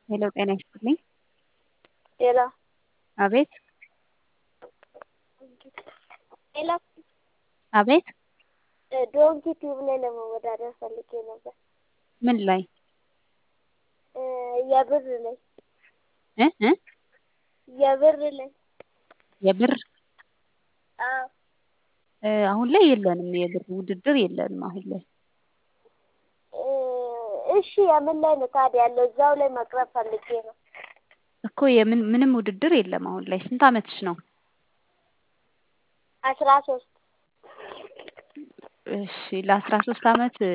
ሄሎ ጤና ይስጥልኝ። ሄሎ አቤት ሄሎ አቤት ዶንኪ ቲዩብ ላይ ለመወዳደር ፈልጌ ነበር። ምን ላይ እ የብር ላይ እ እ የብር ላይ የብር አዎ እ አሁን ላይ የለንም። የብር ውድድር የለንም አሁን ላይ። እ እሺ የምን ላይ ነው ታዲያ ያለው? እዛው ላይ መቅረብ ፈልጌ ነው። እኮ የምን ምንም ውድድር የለም አሁን ላይ። ስንት አመትሽ ነው? አስራ ሶስት እሺ ለአስራ ሶስት አመት